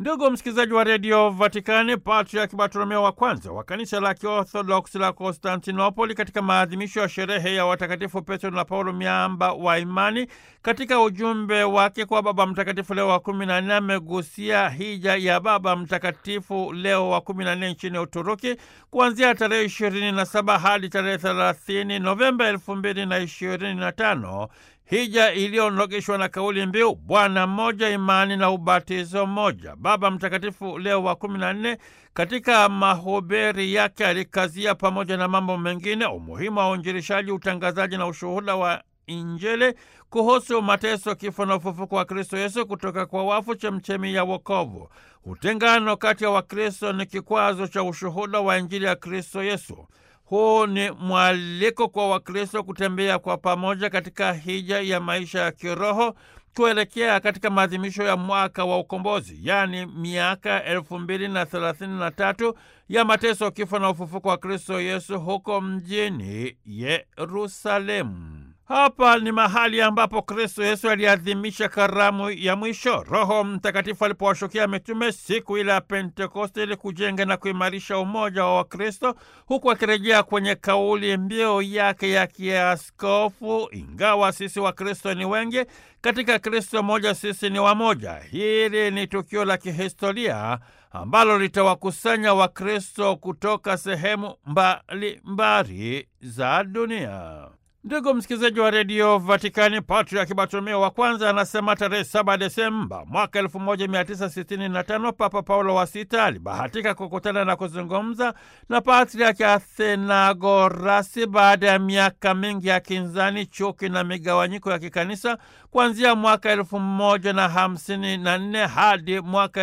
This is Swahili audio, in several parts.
Ndugu msikilizaji wa redio Vatikani, Patriaki Bartolomeo wa kwanza wa kanisa la Kiorthodoksi la Konstantinopoli, katika maadhimisho ya sherehe ya watakatifu Petro na Paulo miamba wa imani, katika ujumbe wake kwa Baba Mtakatifu Leo wa kumi na nne amegusia hija ya Baba Mtakatifu Leo wa kumi na nne nchini Uturuki kuanzia tarehe ishirini na saba hadi tarehe thelathini Novemba elfu mbili na ishirini na tano hija iliyonogeshwa na kauli mbiu Bwana mmoja, imani na ubatizo mmoja. Baba Mtakatifu Leo wa kumi na nne katika mahubiri yake alikazia pamoja na mambo mengine umuhimu wa uinjilishaji, utangazaji na ushuhuda wa Injili kuhusu mateso, kifo na ufufuko wa Kristo Yesu kutoka kwa wafu, chemchemi ya wokovu. Utengano kati ya Wakristo ni kikwazo cha ushuhuda wa Injili ya Kristo Yesu. Huu ni mwaliko kwa Wakristo kutembea kwa pamoja katika hija ya maisha ya kiroho kuelekea katika maadhimisho ya mwaka wa ukombozi, yaani miaka elfu mbili na thelathini na tatu ya mateso, kifo na ufufuko wa Kristo Yesu huko mjini Yerusalemu. Hapa ni mahali ambapo Kristo Yesu aliadhimisha karamu ya mwisho. Roho Mtakatifu alipowashukia mitume siku ile ya Pentekoste ili kujenga na kuimarisha umoja wa Wakristo, huku akirejea kwenye kauli mbiu yake ya kiaskofu, ingawa sisi Wakristo ni wengi, katika Kristo moja sisi ni wamoja. Hili ni tukio la kihistoria ambalo litawakusanya Wakristo kutoka sehemu mbalimbali za dunia. Ndugu msikilizaji wa redio Vatikani, Patriaki Bartolomeo wa kwanza anasema tarehe 7 Desemba mwaka 1965 Papa Paulo wa Sita alibahatika kukutana na kuzungumza na Patriaki Athenagorasi baada ya miaka mingi ya kinzani, chuki na migawanyiko ya kikanisa kuanzia mwaka 1054 hadi mwaka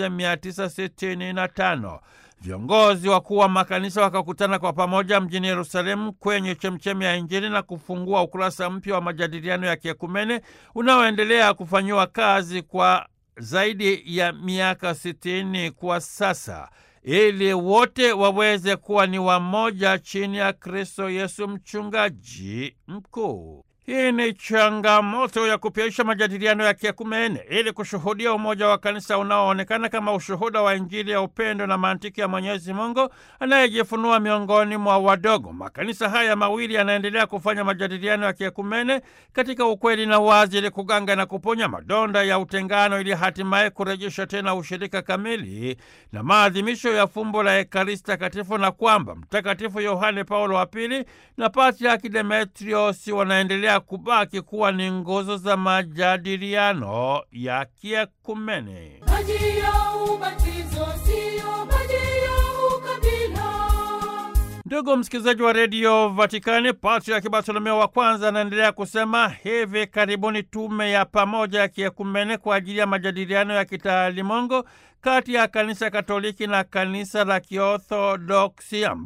1965. Viongozi wakuu wa makanisa wakakutana kwa pamoja mjini Yerusalemu kwenye chemchemi ya Injili na kufungua ukurasa mpya wa majadiliano ya kiekumene unaoendelea kufanyiwa kazi kwa zaidi ya miaka sitini kwa sasa, ili wote waweze kuwa ni wamoja chini ya Kristo Yesu mchungaji mkuu. Hii ni changamoto ya kupyaisha majadiliano ya kiekumene ili kushuhudia umoja wa kanisa unaoonekana kama ushuhuda wa Injili ya upendo na mantiki ya Mwenyezi Mungu anayejifunua miongoni mwa wadogo. Makanisa haya mawili yanaendelea kufanya majadiliano ya kiekumene katika ukweli na wazi, ili kuganga na kuponya madonda ya utengano, ili hatimaye kurejesha tena ushirika kamili na maadhimisho ya fumbo la Ekaristi Takatifu, na kwamba Mtakatifu Yohane Paulo wa Pili na Patriaki Demetrios wanaendelea kubaki kuwa ni nguzo za majadiliano ya kiekumene. Maji ya ubatizo siyo maji ya ukabila. Ndugu msikilizaji wa redio Vatikani, Patriaki Bartolomeo wa kwanza anaendelea kusema hivi karibuni tume ya pamoja ya kiekumene kwa ajili ya majadiliano ya kitaalimongo kati ya kanisa Katoliki na kanisa la Kiorthodoksi